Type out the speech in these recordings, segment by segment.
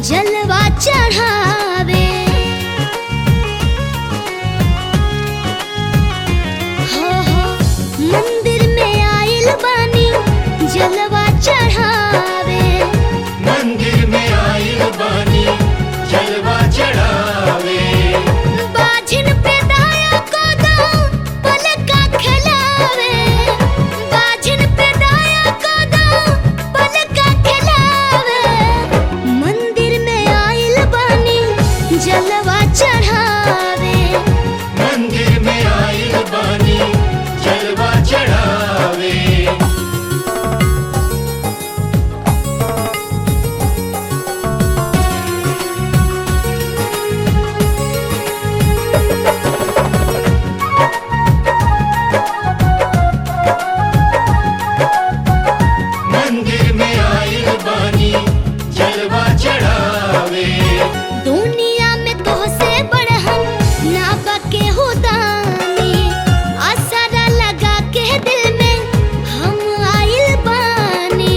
जलवा चढ़ावे हो हो मंदिर में आइल बानी जलवा चढ़ावे मंदिर में आइल बानी जलवा चढ़ावे बाझिन पे दाया को दो पलका खिलावे बाझिन पे दाया को दो पलका खिलावे मंदिर में आइल बानी जलवा चढ़ावे मंदिर में आइल बानी जलवा चढ़ावे मंदिर में आइल बानी जलवा चढ़ावे दुनिया में तो से बढ़हन ना बके हुदानी असरा लगा के दिल में हम आइल बानी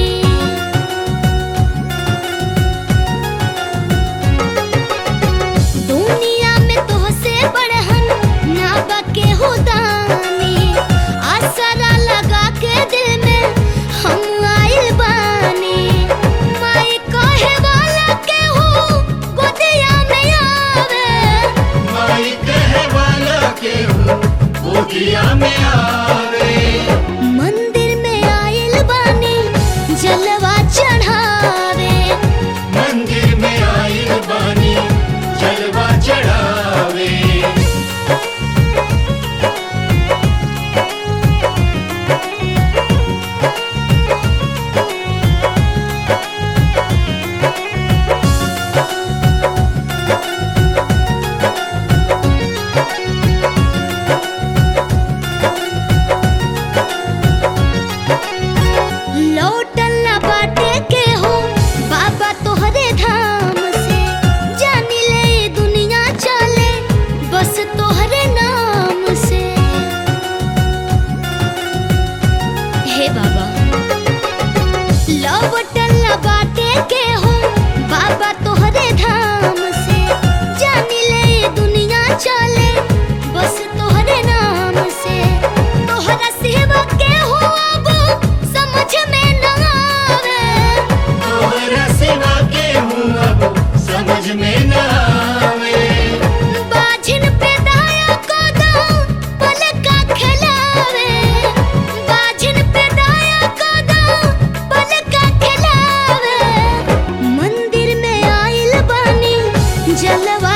दुनिया में तो से बढ़हन ना बके हुदानी असरा लगा के दिल में हम आइल बानी माई कहे वाला के हो गोदिया में आवे माई कहे वाला के हो गोदिया में आवे मंदिर में आइल बानी जलवा चढ़ावे मंदिर में आइल बानी जलवा चढ़ावे लौटल ना बाटे के हो बाबा तोहरे धाम से जानी ले ये दुनिया चले बस तोहरे नाम से हे बाबा लौटल ना बाटे के हो बाबा तोहरे धाम से जानी ले ये दुनिया चले बस तोहरे नाम से तोहरा सेवा के हो अब समझ में न आवे तोहरा सिवा के हूँ अब समझ में न आवे बाझिन पे दाया को दो पलका खिलावे बाझिन पे दाया को दो पलका खिलावे मंदिर में आइल बानी जलवा